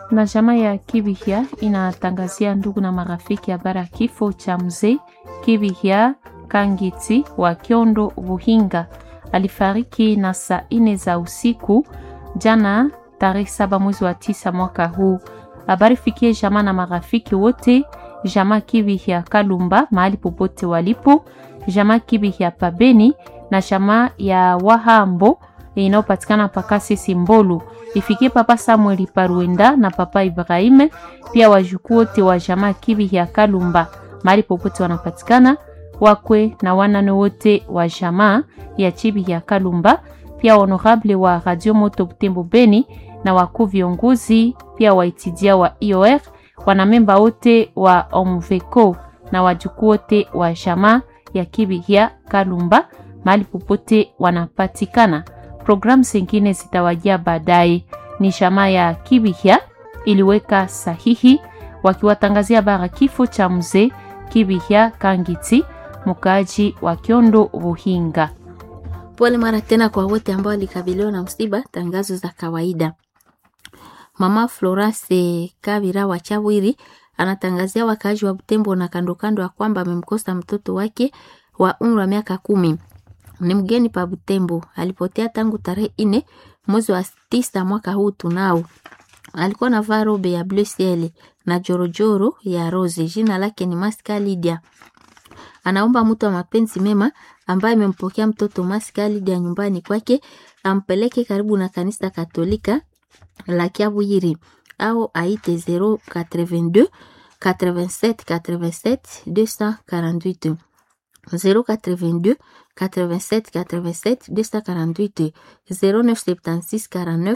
na jamaa ya Kibihia inatangazia ndugu na marafiki habari ya kifo cha mzee Kibihia Kangiti wa Kyondo Buhinga. Alifariki na saa ine za usiku jana tarehe saba mwezi wa tisa mwaka huu. Habari fikie jamaa na marafiki wote, jamaa Kibihia Kalumba mahali popote walipo, jamaa Kibihia Pabeni na jamaa ya Wahambo inayopatikana pakasi Simbolu ifikie papa Samueli Paruenda na papa Ibrahime, pia wajukuu wote wa jamaa Kibi ya Kalumba mahali popote wanapatikana, wakwe na wanane wote wa jamaa ya Chibi ya Kalumba, pia honorable wa Radio Moto Butembo Beni na wakuu viongozi, pia waitidia wa IOR, wanamemba wote wa Omveco na wajukuu wote wa jamaa ya Kibi ya Kalumba mahali popote wanapatikana. Programu zingine zitawajia baadaye. Ni jamaa ya Kibihia iliweka sahihi wakiwatangazia bara kifo cha mzee Kibihia Kangiti, mkaaji wa Kyondo Buhinga. Pole mara tena kwa wote ambao walikabiliwa na msiba. Tangazo za kawaida. Mama Florence Kabira wa Chawiri anatangazia wakaaji wa Butembo na kando kando ya kwamba amemkosa mtoto wake wa umri wa miaka kumi ni mgeni pa Butembo. Alipotea tangu tarehe ine mwezi wa tisa mwaka huu tunao. Alikuwa na vaa robe ya bleu ciel na jorojoro ya rose. Jina lake ni Maska Lydia. Anaomba mtu wa mapenzi mema ambaye amempokea mtoto Maska Lydia nyumbani kwake ampeleke karibu na kanisa Katolika la Kiabuyiri au aite 082 87 87 248 082 87 87 248 0976 49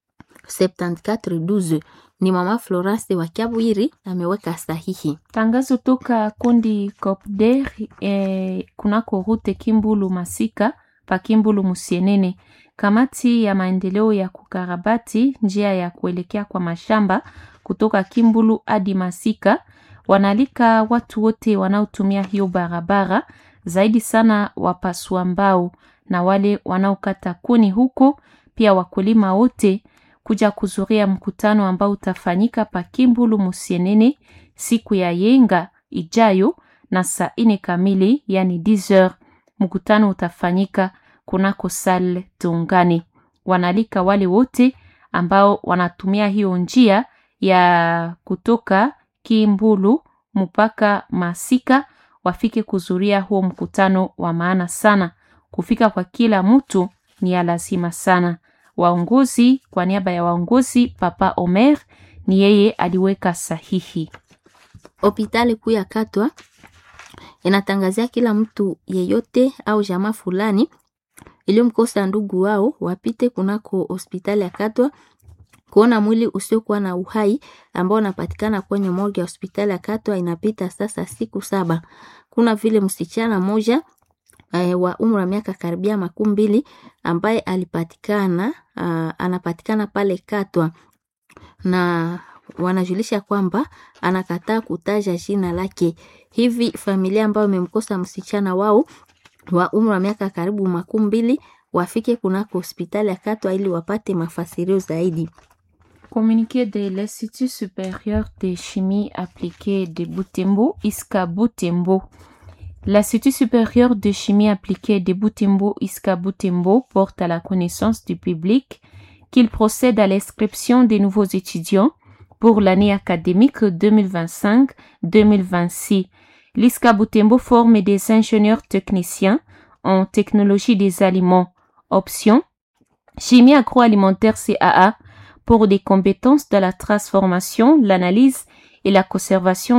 74 12. Ni mama Florence wa Kiabwiri ameweka sahihi. Tangazo toka kundi Copder eh, kunako rute Kimbulu Masika pa Kimbulu Musienene. Kamati ya maendeleo ya kukarabati njia ya kuelekea kwa mashamba kutoka Kimbulu hadi Masika wanaalika watu wote wanaotumia hiyo barabara zaidi sana wapasua mbao na wale wanaokata kuni huko, pia wakulima wote kuja kuzuria mkutano ambao utafanyika pa Kimbulu Musienene siku ya yenga ijayo na saa ine kamili, yani 10h. Mkutano utafanyika kunako sale Tungani. Wanalika wale wote ambao wanatumia hiyo njia ya kutoka Kimbulu mpaka Masika wafike kuzuria huo mkutano wa maana sana. Kufika kwa kila mtu ni ya lazima sana. Waongozi, kwa niaba ya waongozi, Papa Omer ni yeye aliweka sahihi. Hospitali kuu ya Katwa inatangazia kila mtu yeyote au jamaa fulani iliyomkosa ndugu wao wapite kunako hospitali ya Katwa kuona mwili usiokuwa na uhai ambao unapatikana kwenye morgue ya hospitali ya Katwa. Inapita sasa siku saba. Kuna vile msichana mmoja uh, wa umri wa miaka karibia makumi mbili ambaye alipatikana uh, anapatikana pale Katwa na wanajulisha kwamba anakataa kutaja jina lake. Hivi familia ambayo imemkosa msichana wao wa umri wa miaka karibu makumi mbili wafike kunako hospitali ya Katwa ili wapate mafasirio zaidi. Communiqué de l'Institut supérieur de chimie appliquée de Butembo, ISCA Butembo. L'Institut supérieur de chimie appliquée de Butembo, ISCA Butembo, porte à la connaissance du public qu'il procède à l'inscription des nouveaux étudiants pour l'année académique 2025-2026. L'ISCA Butembo forme des ingénieurs techniciens en technologie des aliments. Option chimie agroalimentaire CAA pour des compétences de la transformation, l'analyse et la conservation